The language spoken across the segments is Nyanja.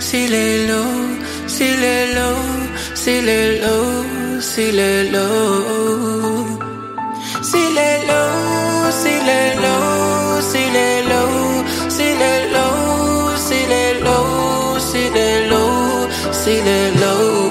silelo, silelo, silelo, silelo. Silelo, silelo, silelo, silelo, silelo, silelo, silelo,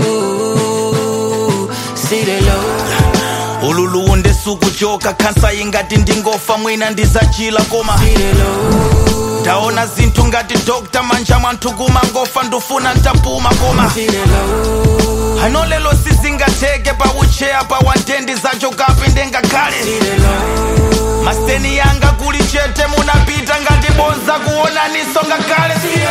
silelo. ululu ndisukuchoka khansa ingati ndingofa mwina ndizachila koma ndaona zinthu ngati dr manja mwanthu kumangofa ndufuna ntapuma koma ano lelo sizingatheke paucheya pa wandendi zacho kapi ndengakhale maseni yanga kuli chete munapita ngati bonza kuonaniso ngakhale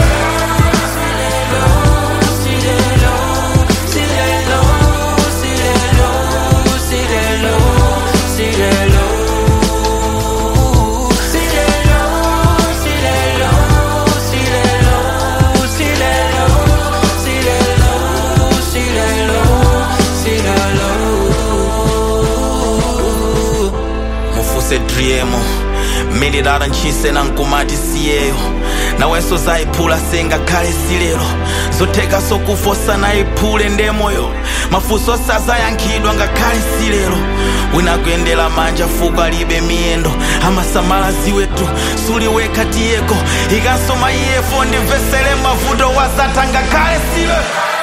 mufuse driemo mililala ntchise na nkumati siyeyo nawenso zayiphula sengakhale silero zotheka sokufosa nayiphule ndemoyo mafunso sazayankhidwa ngakhale silero wina kuyendera manja fuko alibe miyendo amasamala ziwetu suliwekha tiyeko ikansoma iyefo ndimvesere mavuto wasatha ngakhale silero